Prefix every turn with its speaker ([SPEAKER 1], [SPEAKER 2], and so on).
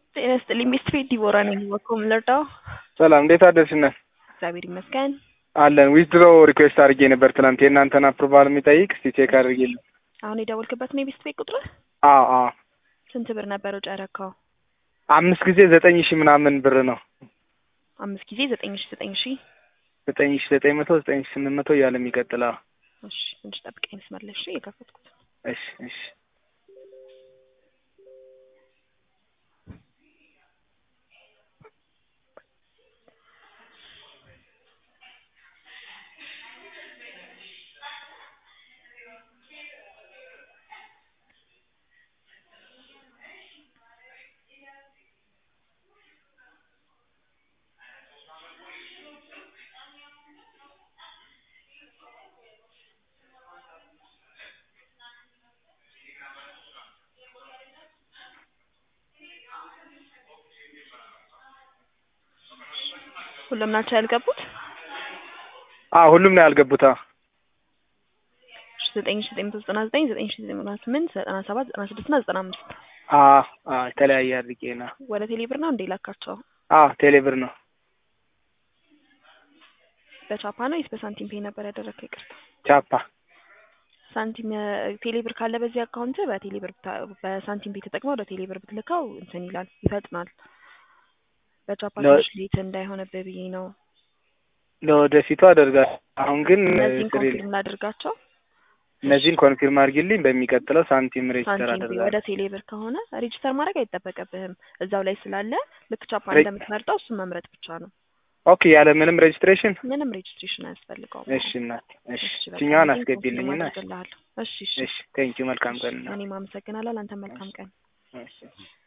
[SPEAKER 1] ጤና ይስጥልኝ ሚስትር ዲቦራ ነኝ። በኮም ልርዳው?
[SPEAKER 2] ሰላም እንዴት አደርሽነ?
[SPEAKER 1] እግዚአብሔር ይመስገን።
[SPEAKER 2] አለን ዊዝድሮ ሪኩዌስት አድርጌ ነበር ትናንት የእናንተን አፕሩቫል የሚጠይቅ እስቲ ቼክ አድርጌልኝ።
[SPEAKER 1] አሁን የደወልክበት ነው የቤስት ቤት ቁጥር?
[SPEAKER 2] አዎ አዎ
[SPEAKER 1] ስንት ብር ነበር ወጪ ያረካው?
[SPEAKER 2] አምስት ጊዜ ዘጠኝ ሺህ ምናምን ብር ነው።
[SPEAKER 1] አምስት ጊዜ ዘጠኝ ሺ ዘጠኝ ሺ
[SPEAKER 2] ዘጠኝ ሺህ ዘጠኝ መቶ ዘጠኝ ሺህ ስምንት መቶ እያለ የሚቀጥለው
[SPEAKER 1] እሺ ትንሽ ጠብቀኝ መስመር ላይ እሺ የከፈትኩት
[SPEAKER 2] እሺ እሺ
[SPEAKER 1] ሁሉም ናቸው ያልገቡት?
[SPEAKER 2] አዎ ሁሉም ነው ያልገቡት። አዎ
[SPEAKER 1] ዘጠኝ ሺ ዘጠኝ መቶ ዘጠና ዘጠኝ ዘጠኝ ሺ ዘጠኝ መቶ ስምንት ዘጠና ሰባት ዘጠና ስድስት እና ዘጠና አምስት
[SPEAKER 2] አዎ አዎ የተለያየ አድርጌ ነው።
[SPEAKER 1] ወደ ቴሌብር ነው እንዴ ላካቸው?
[SPEAKER 2] አዎ ቴሌብር ነው።
[SPEAKER 1] በቻፓ ነው ወይስ በሳንቲም ፔይ ነበር ያደረግከው? ይቅርታ
[SPEAKER 2] ቻፓ
[SPEAKER 1] ሳንቲም ቴሌብር ካለ በዚህ አካውንት በቴሌብር ብታ- በሳንቲም ፔይ ተጠቅመው ወደ ቴሌብር ብትልከው እንትን ይላል ይፈጥናል። በቻፓ
[SPEAKER 2] ለ-
[SPEAKER 1] ትንሽ ሌት እንዳይሆንብህ ብዬ ነው።
[SPEAKER 2] ለወደፊቱ አደርጋለሁ። አሁን ግን
[SPEAKER 1] እነዚህን
[SPEAKER 2] ስሪል
[SPEAKER 1] ኮንፊርም ላድርጋቸው።
[SPEAKER 2] እነዚህን ኮንፊርም አድርጊልኝ። በሚቀጥለው ሳንቲም ሬጅስተር
[SPEAKER 1] ሳንቲም ፔይ
[SPEAKER 2] አደርጋለሁ።
[SPEAKER 1] ወደ ቴሌብር ከሆነ ሬጅስተር ማድረግ አይጠበቅብህም። እዛው ላይ ስላለ ልክ ቻፓ
[SPEAKER 2] ሬ-
[SPEAKER 1] እንደምትመርጠው እሱን መምረጥ ብቻ ነው።
[SPEAKER 2] ኦኬ ያለ ምንም ሬጅስትሬሽን።
[SPEAKER 1] ምንም ሬጅስትሬሽን አያስፈልገውም።
[SPEAKER 2] እሺ እናት እሺ
[SPEAKER 1] እሺ በቃ
[SPEAKER 2] እችኛዋን
[SPEAKER 1] እነዚህን
[SPEAKER 2] አስገቢልኝና
[SPEAKER 1] ኮንፊርም አደርግልሃለሁ። እሺ እሺ
[SPEAKER 2] እሺ ቴንኪው መልካም ቀን ነው።
[SPEAKER 1] እኔም አመሰግናለሁ። ለአንተ መልካም ቀን።
[SPEAKER 2] እሺ